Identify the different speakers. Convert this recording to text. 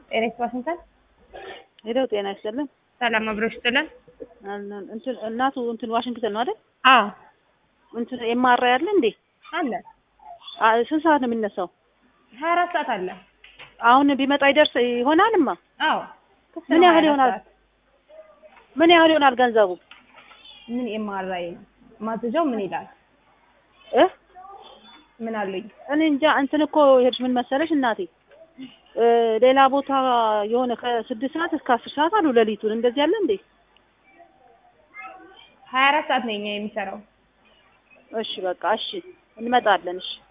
Speaker 1: ኤሬክስ ዋሽንግተን
Speaker 2: ሄደው ጤና ይስጥልን።
Speaker 1: ሰላም አብሮሽ ጥለን
Speaker 2: እንትን እናቱ እንትን ዋሽንግተን ነው አይደል?
Speaker 1: አዎ
Speaker 2: እንትን ኤምአርአይ አለ እንዴ?
Speaker 1: አለ
Speaker 2: አ- ስንት ሰዓት ነው የሚነሳው?
Speaker 1: ሀያ አራት ሰዓት አለ
Speaker 2: አሁን ቢመጣ ይደርስ ይሆናልማ።
Speaker 1: አዎ ክፍት
Speaker 2: ምን
Speaker 1: ነው
Speaker 2: ያህል
Speaker 1: 24
Speaker 2: ይሆናል?
Speaker 1: ሰዓት።
Speaker 2: ምን ያህል ይሆናል ገንዘቡ?
Speaker 1: ምን ኤምአርአይ ነው ማዘዣው ምን ይላል
Speaker 2: እ
Speaker 1: ምን አሉኝ
Speaker 2: እኔ እንጃ እንትን እኮ ሄድሽ ምን መሰለሽ እናቴ እ ሌላ ቦታ የሆነ ከስድስት ሰዓት እስከ አስር ሰዓት አሉ ሌሊቱን እንደዚህ ያለ እንዴ?
Speaker 1: ሀያ አራት ሰዓት ነው የኛ የሚሰራው
Speaker 2: እሺ በቃ እሺ እንመጣለን። እሺ